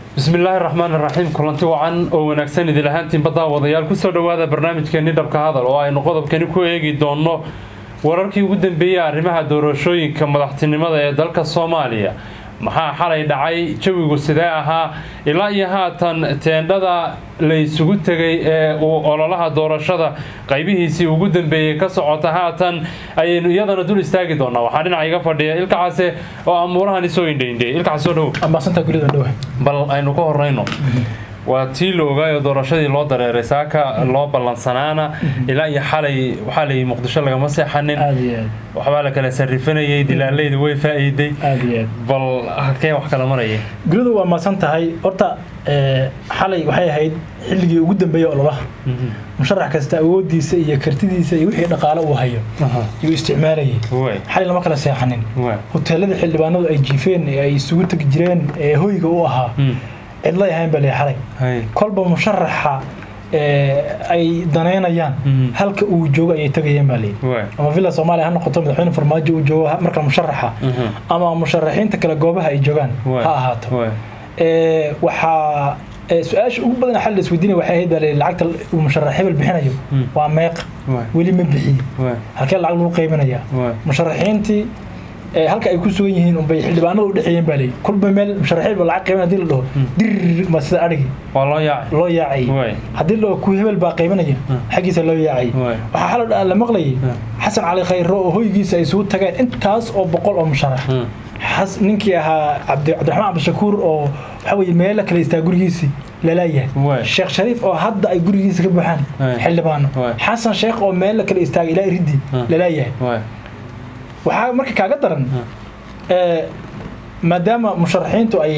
bismillaahi raxmaan iraxiim kulanti wacan oo wanaagsan idil ahaantiinba daawadayaal kusoo dhowaada barnaamijkeeni dhabka hadal oo aynu qodobkani ku eegi doonno wararkii ugu dambeeyey arrimaha doorashooyinka madaxtinimada ee dalka soomaaliya maxaa xalay dhacay jawigu sidee ahaa ilaa iyo haatan teendhada la isugu tegay ee uu ololaha doorashada qaybihiisii ugu dambeeyey ka socota haatan ayaynu iyadana dul istaagi doonaa waxaa dhinaca iga fadhiya ilkacase oo amuurahani soo indhaindhey ilkaca soo dhow ambaasantaa gurida dhowe bal aynu ka horeyno waa tii la ogaayo doorashadii loo dareeray saaka loo ballansanaana ilaa iyo xalay waxaa layii muqdisho lagama seexanin aad iyo aad waxbaa la kala sarifanayay dilaalayda way faa'iiday aad iyo aad bal halkee wax kala maraya guridu waa maasan tahay horta ee, xalay waxay ahayd xilligii ugu dambeeyey ololaha musharax kasta awoodiisa iyo kartidiisa iyo wixii dhaqaale uu hayo yuu isticmaalayay way xalay lama kala seexanin way hoteelada xildhibaanadu ay jiifeen ee ay isugu tegi jireen ee hoyga u ahaa cidlay ahayn baa lee xalay hay kolba musharaxa ee, ay danaynayaan Mhm. halka uu joogo ayay tegayeen baa leeyi way ama villa soomaaliya ha noqoto madaxweyne farmaajo uu joogo ha- marka musharaxa ama musharaxiinta kale goobaha ay joogaan way ha ahaato way Ee, waxaa ee, su-aasha ugu badan xal la isweydiinaya waxay ahayd baa layidhi lacagta uu musharax hebel bixinayo Mm. waa meeq way weli ma bixiye way halkee lacag lagu qaybinayaa way musharaxiintii ee, halka ay ku sugan yihiin unbay xildhibaanada u dhexeeyeen baa layidhi kolba meel musharax hebel lacag qaybin hadii la dhaho Mm. dir ma sida adhigi waa loo yaacay loo yaacay way haddii la dhaho ku hebel baa qaybinaya Mm. xaggiisa loo yaacay way waxaa xal la maqlayay Mm. xasan cali khayro oo hoygiisa ay isugu tageen intaas oo boqol oo musharax Mm. xas ninkii ahaa cabdi cabdiraxmaan cabdishakuur oo waxa weye meelo kale istaa gurigiisii laleeyahay Waay. sheekh shariif oo hadda ay gurigiisa ka buuxaan Waay. xildhibaano Waay. xasan sheekh oo meelo kale istaagay ilaa iriddi Hmm. laleeyahay way waxaa marka kaaga daran Hmm. ee, maadaama musharaxiintu ay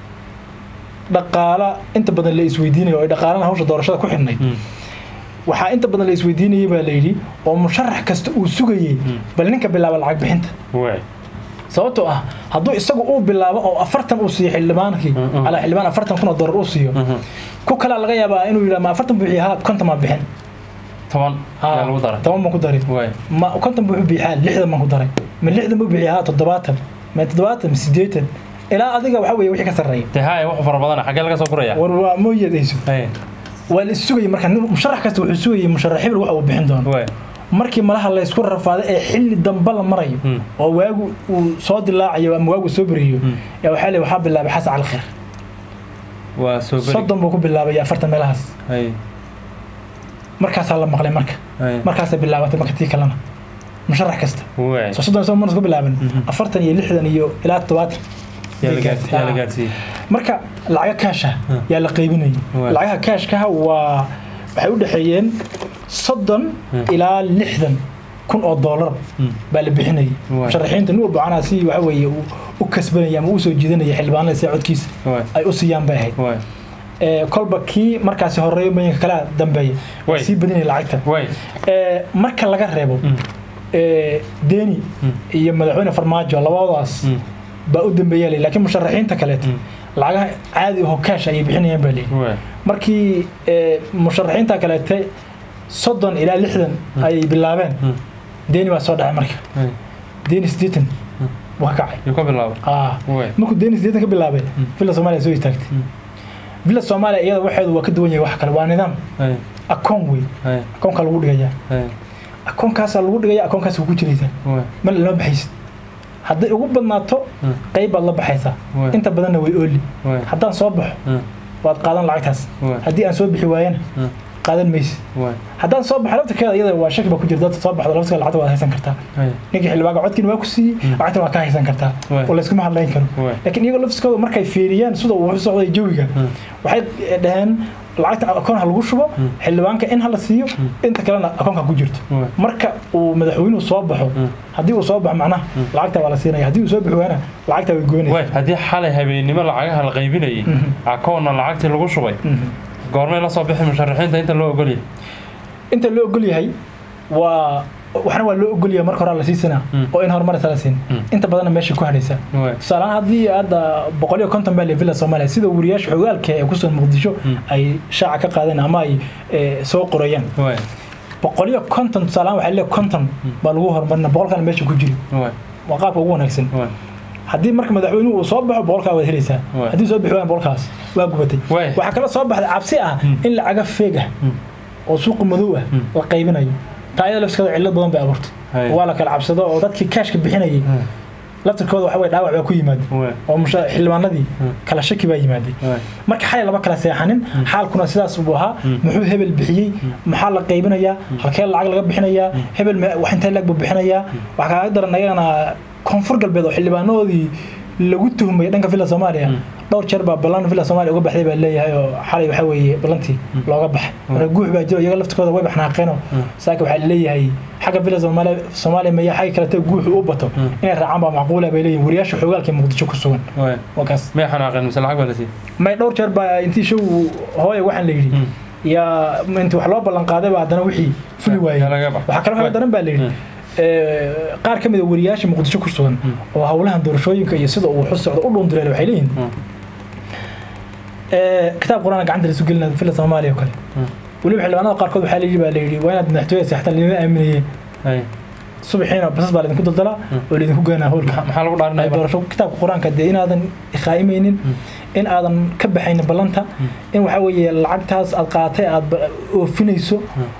dhaqaala inta badan la isweydiinayo oo ay dhaqaalana hawsha doorashada ku xidhnayd Mm. waxaa inta badan la isweydiinayay baa layidhi oo musharax kasta uu sugayey Hmm. bal ninka bilaaba lacag bixinta way sababtoo ah hadduu isagu uu bilaabo oo afartan uu siiyo xildhibaankii Mhm. alaa xildhibaan afartan kun oo dollar uu siiyo Mhm. ku kalaa laga yaabaa inuu yidhaha ma afartan buu bixiya ha konton maa bixin toban ayaa lagu daray toban baan ku daray way ma konton buu bixiyaa lixdan baan ku daray ma lixdan buu bixiyaa ha toddobaatan ma toddobaatan ma siddeetan ilaa adiga waxa weeye wixii ka sarreeya dee haya wax fara badana xaggee laga soo guraya war waa mooyadayso hay waa la issugayay marka nin- musharax kasta wuxuu sugayay musharax hebel waxa uu bixin doono way markii malaha laysku rafaaday ee xilli dambe la marayo Hmm. oo waagu uu soo dilaacayo ama waagu soo beriyo Hmm. yaa waxaa le waxaa bilaabay xasan cali khayr waa soo beri soddon buu ku bilaabay afartan meelahaas hay markaasaa la maqlay marka hay markaasay bilaabatay marka tii kalena musharax kasta way soo soddon soo marnas ku bilaaban Mhm. afartan iyo lixdan iyo ilaa toddobaatan yaa la bay gaarsi- gaartay. yaa la Ah. gaarsiiyey marka lacaga kaasha Hmm. yaa la qaybinayay Waay. lacagaha kaashkaha waa waxay u dhexeeyeen soddon Hmm. ilaa lixdan kun oo doolar Mm. baa la bixinayay Waay. musharaxiinta nin walba macnaha si waxa weeye uu u kasbanaya ama u soo jiidanaya xildhibaanada si codkiisa way ay u siiyaan bay ahayd way Ee, kolba kii markaasi horeeyo mayanka kala dambeeya Waay. sii badinaya lacagta way Ee, marka laga reebo Mm. ee, deni Mm. iyo madaxweyne farmaajo labadaas Mm. baa u dambeeya leh laakiin musharaxiinta kaleeto Mm. lacagaha caadi oo kaash ayay bixinayaan baa leeyahay way markii ee, musharaxiinta kaleete soddon ilaa lixdan ayay bilaabeen Mm. deni baa soo dhacay marka hay deni siddeetan buu ka kacay yuu ka bilaabay Ah. way markuu deni siddeetan ka bilaabay Mm. villa soomaaliya soo istaagtay Mm. villa soomaaliya iyada waxeedu waa ka duwan yahay wax kale waa nidaam hay akoon wey hay akoonkaa lagu dhigayaa hay akoonkaasaa lagu dhigaya akoonkaas ku jiraysaa way mal lama baxaysid hadday ugu badnaato Mm. qayb baad la baxaysaa Waay. inta badanna way ooli way haddaan soo baxo Mm. waad qaadan lacagtaas Waay. haddii aan soo bixi waayana Mm. qaadan maysid way haddaan soo baxo laftirkeeda iyada waa shaki baa ku jira dadka soo baxdo laftirkeeda lacagta waad haysan kartaa hay ninkii xildhibaanka codkiina waa ku siiyey Mm. lacagtan waa ka haysan kartaa Waay. oo layskuma hadlayn karo Waay. laakiin iyagoo laftirkooda markay fiiriyaan sida uu wax u socday jawiga Mm. waxay dhaheen lacagta akoon ha lagu shubo Mm. xildhibaanka in ha la siiyo inta kalena akoonka ku jirto Waay. marka uu madaxweynuhu soo baxo Mm. haddii uu soo baxo macnaha lacagta waa la siinaya haddii uu soo bixi waana lacagta way goynaysa way haddii xalay habeennimo lacagaha la qaybinayay Mhm. akoonna lacagtii lagu shubay Mhm. goormay la soo bixi musharaxiinta inta loo ogolyahay inta loo ogol yahay waa waxna waa loo ogol yahay marka hore la siisanaa Mm. oo in horumaraysa la siin Mm. inta badanna meesha ku hadhaysa way tusaalehaan haddii hadda boqol iyo konton baa le villa soomaaliya sida wariyaasha xogaalka ee ku sugan muqdisho Mm. ay shaaca ka qaadeen ama ay eh, soo qorayaan way boqol iyo konton tusaalehaan waxaa leeyahay konton baa lagu horumarina boqolkana meesha ku jiri way waa qaabka ugu wanaagsan way haddii marka madaxweynuhu uu soo baxo boqolkaa waad helaysaa Waay. haddii soo bixi waayaan boqolkaas waa gubatay Waay. waxaa kaloo soo baxday cabsi ah Mm. in lacaga feeg ah Mm. oo suuqa madow ah Mm. la qaybinayo taa iyada lafskeeda cillad badan bay abuurtay Hay. waa la kala cabsado oo dadkii kaashka bixinayay laftirkooda waxa weye dhaawac baa ku yimaaday Waay. oo musha- xildhibaanadii Mm. kala shaki baa yimaaday Waay. marka xalay laba kala seexanin xaalkuna sidaas buu ahaa Mm. muxuu hebel bixiyey maxaa la qaybinayaa halkee lacag laga bixinayaa hebel me- wax intee lag buu bixinayaa waxaa kaaga daran ayagana koonfur galbeed oo xildhibaanadoodii lagu tuhmay dhanka villa soomaaliya Mm. dhowr jeer baa ballan villa soomaaliya uga baxday baa leeyahay oo xalay waxaa weeye ballantii looga baxay marka guux baa jiro iyaga laftirkooda way baxnaaqeenoo saaka waxaa leeyahay xagga villa soomaaliya soomaaliya maya xagga kalete guuxu u bato Mm. inay raacaan baa macquula bay leeyihin wariyaasha xoogaalka ee muqdisho ku sugan Waay. waa kaas may xanaaqeen mise lacag baa la siiyey may dhowr jeer baa intii show hooya waxaan la yidhi Mm. yaa intii wax loo ballan qaaday baa haddana wixii fuli waayey Yaa laga bax. waxaa kaloo kaga daran baa la yidhi Mm. ee, qaar ka mid a wariyaasha muqdisho ku sugan Mm. oo howlahan doorashooyinka iyo sida uu xus socdo u dhuundireele waxay leeyihin Mm. ee, kitaab qur-aan gacanta laisu gelina villa soomaaliya oo kale Mm. weliba xildhibaanada qaarkood waxaa la yidhi baa la yidhi waa inaad madaxtooyada seextaan lidin aaminayeen Hay. subaxiina basas baa laydinku daldalaa oo laydinku geenaa howlka Maxaa maxaa lagu dhaarinaya marka? doorasho kitaabka qur-aanka dee inaadan ikhaa'imaynin in aadan ka baxaynin ballanta in waxaa weeye lacagtaas aad qaatay aad ba- oofinayso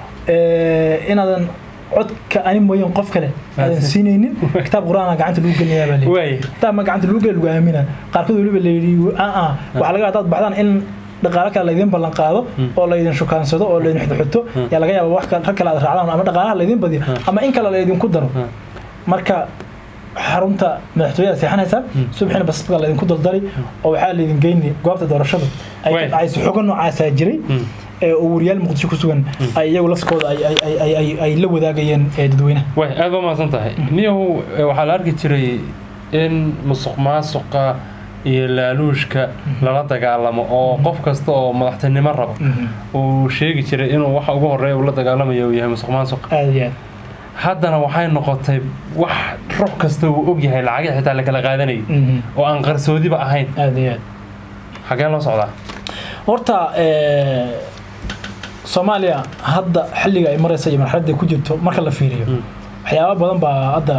ee, inaadan codka ani mooyeen qof kale aadan Aad- siinaynin kitaab qur-aana gacanta lagu gelinayaa baa leeyahay Waay. kitaab ma gacanta lagu geli lagu aamina qaarkood weliba la yidhi aa waxaa laga hadaad baxdaan in dhaqaale kale laydin ballan qaado oo laydin shukaansado oo laydin xidxuto yaa laga yaaba wax kale- rag kale aad raacdaan ama dhaqaalaha laydin badiyo ama in kale laydinku daro Mm. marka xarunta madaxtooyada seexanaysaa subaxina basaska laydinku daldali oo waxaa laydin geyni goobta doorashada ay Waay. ka dhacayso xogo noocaasaa jiray Mm. ee oo wariyaal muqdisho ku sugan ay iyagu lafkooda ay- ay- ay- ay- ay- ay la wadaagayeen ee dadweynaha way aad baa mahadsan tahay niyahu eh, waxaa la arki jiray in musuq maasuqa iyo laaluushka lala dagaalamo oo qof kasta oo madaxtinimo rabo uu sheegi jiray inuu waxa ugu horeeya uu la dagaalamayo uu yahay musuq maasuq aada iyo aad haddana waxay noqotay wax ruux kasta uu og yahay lacagii xitaa lakala qaadanayay Mhm. oo aan qarsoodiba ahayn aada iyo aad xagee loo socdaa horta ee, soomaaliya hadda xilliga ay maraysa iyo marxaladda ay ku jirto marka la fiiriyo Mm. waxyaaba badan baa hadda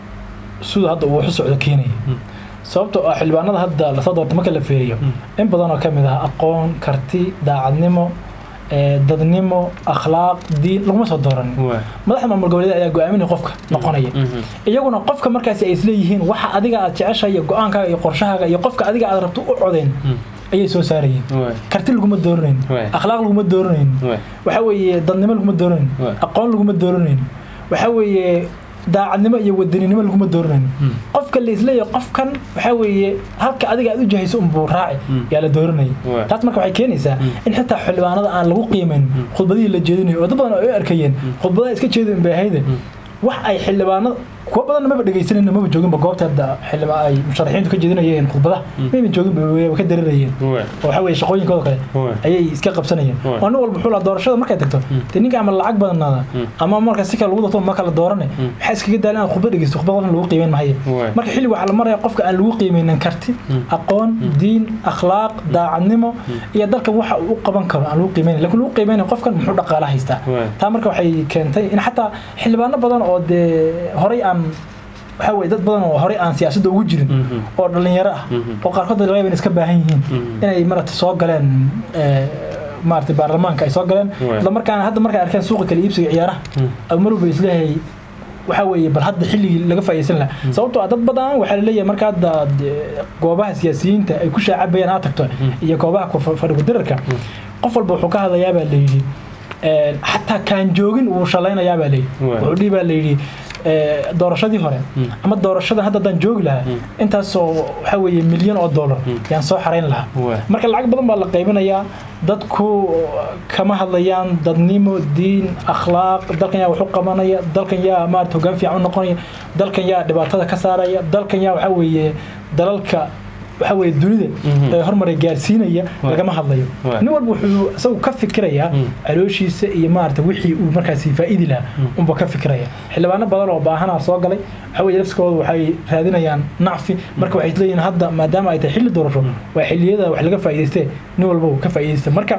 sida hadda uu wax u socdo keenaya Mm. sababtoo ah xildhibaanada hadda lasoo doortay marka la fiiriyo in badan oo ka mid ah aqoon karti daacadnimo ee, dadnimo akhlaaq diin laguma soo dooranin Waay. madaxda maamul goboleed ayaa go-aaminaya qofka noqonaya Mhm. iyaguna qofka markaasi ay isleeyihiin waxa adiga aad jeceshahay iyo go-aankaaga iyo qorshahaaga iyo qofka adiga aad rabto u codeyn Mm. ayay soo saarayeen Waay. karti laguma dooranayn Waay. akhlaaq laguma dooranayn Waay. waxa weeye dadnimo laguma dooranayn Waay. aqoon laguma dooranayn waxa weeye daacadnimo iyo wadaninimo laguma dooranayn Mm. qofka la isleeyahay qofkan waxa weeye halka adiga aad u jahayso unbuu raaci Mm. yaa la dooranaya Waay. taas marka waxay keenaysaa in xitaa xildhibaanada aan lagu qiimayn khudbadihii la jeedinayo oo dad badan ay u arkayeen khudbadaha iska jeedin bay ahayde wax ay xildhibaanada kuwa badanna maba dhegaysanayna maba jooginba goobta hadda xildhibaan ay musharaxiintu ka jeedinayeen khudbadaha mayba joogin way ka darirayeen Waay. oo waxa weeye shaqooyinkooda kale Waay. ayay iska qabsanayeen Waay. oo nin walba wuxuu lahaa doorashada markay tagto dee ninka ama lacag badanaada ama marka si kale lagu darto ma kala doorane maxaa iskaga daala inaad khudbad dhegeysto khudbad qofna lagu qiimeyn mahaye Waay. marka xilli waxaa la maraya qofka aan lagu qiimeynin karti aqoon diin akhlaaq daacadnimo iyo dalkan waxa uu u qaban karo aan lagu qiimeynin laakiin lagu qiimeynin qofkan muxuu dhaqaala haystaa Waay. taa marka waxay keentay in xataa xildhibaano badan oo dee horey aan waxa weye dad badan oo horey aan siyaasadda ugu jirin Mhm. oo dhalinyaro ah Mhm. oo qaarkood laga yaaba in iska baahan yihiin Mhm. inay marata soo galeen ee, maarata baarlamaanka ay soo galeen Waay. isla markaana hadda markay arkeen suuqa kala iibsiga ciyaaraha ama mar walba isleeyahay waxa weeye bal hadda xilligii laga faa'iidaysan lahaa sababtoo ah dad badan waxaa laleeyahay marka hadda dee, goobaha siyaasiyiinta ay ku shaacabayaan aad tagto iyo goobaha ku fa- fadhigu dirarka qof walba wuxuu ka hadlayaa baa layidhi ee, xataa kaan joogin wuu shalaynayaa baa layidhi Waay. wuxuu dhihi baa layidhi ee, doorashadii hore ama doorashada hadda haddaan joogi lahaa intaasoo waxa weeye milyan oo dollar yaan soo xarayn lahaa Waay. marka lacag badan baa la qaybinayaa dadku kama hadlayaan dadnimo diin akhlaaq dalkan yaa wax u qabanaya dalkan yaa maarata hoggaan fiican u noqonaya dalkan yaa dhibaatada ka saaraya dalkan yaa waxa weeye dalalka waxa weeye dunida Mhm. ee horumar gaarsiinaya Waay. lagama hadlayo Waay. nin walba wuxuu isagu ka fikirayaa Mm. calooshiisa iyo maarata wixii uu markaasi faa'iidi lahaa unba ka fikiraya xildhibaano badan oo baahanaa soo galay waxa weeye lafskooda waxay raadinayaan nacfi marka waxay leeyihiin hadda maadaama ay tahay xilli doorasho waa xilliyada wax laga faa'iidaystee nin walba uu ka faa'iidaysta marka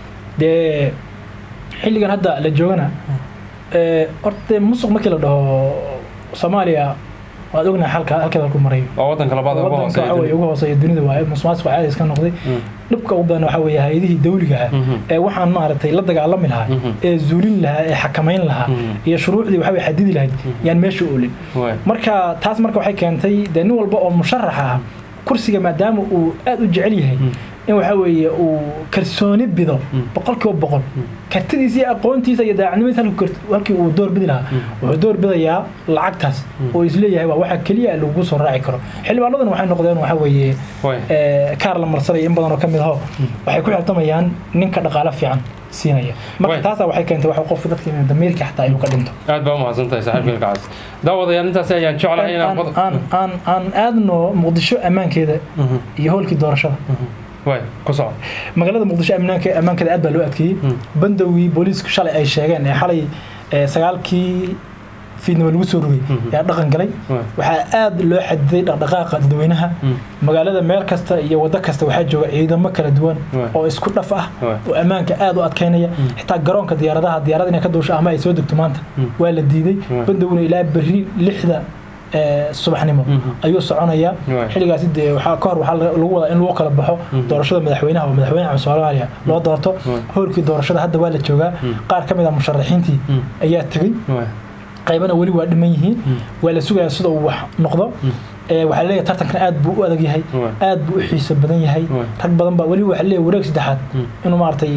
dee xilligan hadda la joogana ee, horta dee musuq markii la dhaho soomaaliya waad ognahay halka halkeeda halku marayo waa wadanka labaad ugu wadanka waxa weye hooseeya ugu hooseeya dunida waaye musuqmaasuqa caadi iska noqday dhibka ugu badan waxa weeye hay-adihii dawliga ah ee waxaan maaragtay la dagaalami lahaa ee zuulin lahaa ee xakamayn lahaa iyo shuruucdii waxa weye xadidi lahayd yaan meesha oolin waay marka taas marka waxay keentay dee nin walba oo musharax ah kursiga maadaama uu aad u jecel yahay in waxa weeye uu kalsooni bido boqolkiiba boqol kartidiisa iyo aqoontiisa iyo daacadnimadiisa halkii kart- halkii uu door bidi lahaa wuxuu door bidayaa lacagtaas oo isleeyahay waa waxa keliya lagu soo raaci karo xildhibaanadan waxay noqdeen waxa weeye waay ee, kaar la marsanaya in badan oo ka mid aho waxay ku xirtamayaan ninka dhaqaale fiican siinaya marka Way. taasa waxay keentay waxa qofka dadka inuu damiirka xataa inuu ka dhinto aad baa umahadsan tahay saaxiibka ilkacaas daawadayaal intaasi ayaan jeclahay inaan aan qod- aan aan aan aadno muqdisho ammaankeeda Mhm. iyo howlkii doorashada waay ku soco magaalada muqdisho amnaanka ammaankeeda aad baa loo adkeeyey bandowgii booliisku shalay ay sheegeen ee xalay ee, sagaalkii fiidnimo lagu soo rogay yaa dhaqan galay waay waxaa aad loo xadiday dhaqdhaqaaqa dadweynaha magaalada meel kasta iyo waddo kasta waxaa jooga ciidamo kala duwan Waay. oo isku dhaf ah Waay. oo ammaanka aad u adkeynaya xitaa garoonka diyaaradaha diyaarad inay ka duusho ama ay soo degto maanta waa la diiday Waay. bandowguna ilaa berri lixda ee, subaxnimo ayuu soconayaa Waay. xilligaasi dee waxaa ka hor waxaa laga- lagu wadaa in lagu kala baxo doorashada madaxweynaha oo madaxweynaha cusub soomaaliya loo doorto Waay. howlkii doorashada hadda waa la joogaa qaar ka mid a musharaxiintii ayaa tegey waay qaybana weli waa dhiman yihiin waa la sugayaa sida uu wax noqdo Ee, waxaa leeyahay tartankan aad buu u adag yahay Waay. aad buu u xiiso badan yahay Waay. rag badan baa weli waxaa leeyahay wareeg saddexaad inuu maaragtay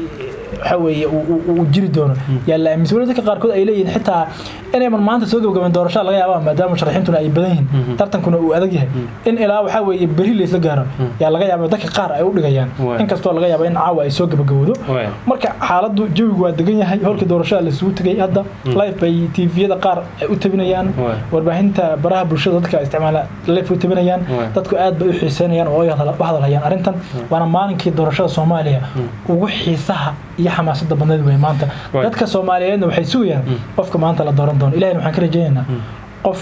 waxa weeye uu- uu uu jiri doono yaa la aaminsan weli dadka qaarkood ay leeyihiin xitaa inayman maanta soo gabagabeen doorashada laga yaaba maadaama musharaxiintuna ay badan yihiin tartankuna uu adag yahay in ilaa waxaa weeye berri laysla gaaro yaa laga yaaba dadka qaar ay u dhigayaan Waay. inkastoo laga yaaba in caawa ay soo gabagabowdo waay marka xaaladdu jawigu waa degan yahay howlkii doorashada laisugu tegay hadda live bay tviyada qaar ay u tabinayaan Waay. warbaahinta baraha bulshada dadka isticmaala live u tabinayaan Waay. dadku aad bay u xiiseynayaan oo ay hadal- u hadalhayaan arrintan waana maalinkii doorashada soomaaliya ugu xiisaha iyo xamaasada badneed wey maanta Waay. dadka soomaaliyeedna waxay sugayaan qofka maanta la dooran doono ilahina waxaan ka rajaynaynaa qof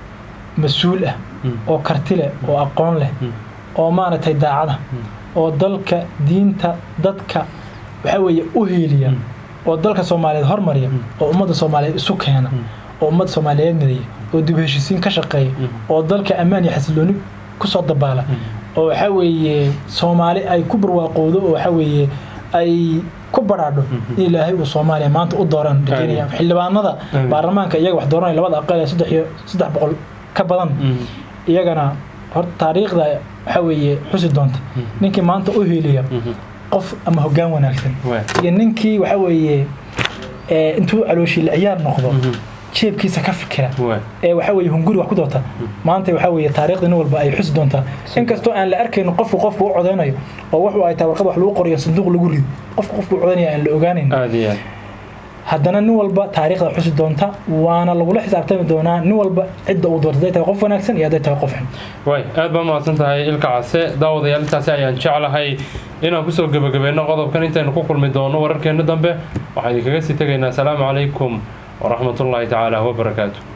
mas-uul ah oo karti leh oo aqoon leh oo maaragtay daacada oo dalka diinta dadka waxa weeye u hiiliya oo dalka soomaaliyeed hormariya oo ummadda soomaaliyeed isu keena oo ummadda soomaaliyeed mideeya oo dib u heshiisiin ka shaqeeya oo dalka ammaan iyo xasilooni kusoo dabaala oo waxa weeye soomaali ay ku barwaaqowdo oo waxa weeye ay ku baraadho in ilaahay uu soomaaliya maanta u dooran rajeynaya xildhibaanada Amiin. baarlamaanka iyaga wax dooranaya labada aqal ee saddex iyo saddex boqol ka badan iyagana horta taariikhda waxa weeye xusi doonta ninkii maanta u hiiliya qof ama hoggaan wanaagsan waay iyo ninkii waxa weeye ee, intuu calooshii la ciyaar noqdo jeebkiisa ka fikira waay ee waxa weeye hunguri wax ku doonta maanta waxa weeye taariikhda nin walba ay xusi doontaa inkastoo aan la arkaynin qofku qofku u codeynayo oo wax ay tahay warqad wax lagu qoriyo sanduuq lagu rido qofku qofku u codeynaya aan la ogaanayn aad iyo aad haddana nin walba taariikhda xusi doonta waana lagula xisaabtami doonaa nin walba cidda uu doorto hadday tahay qof wanaagsan iyo hadday tahay qof xun waay aad baa mahadsan tahay ilka case daawadayaal intaasi ayaan jeclahay inaan kusoo gebagabeynno qodobkan intaynu ku kulmi doono wararkeenna dambe waxaan idinkaga sii tegaynaa asalaamu calaykum waraxmatullaahi tacaala wabarakaatu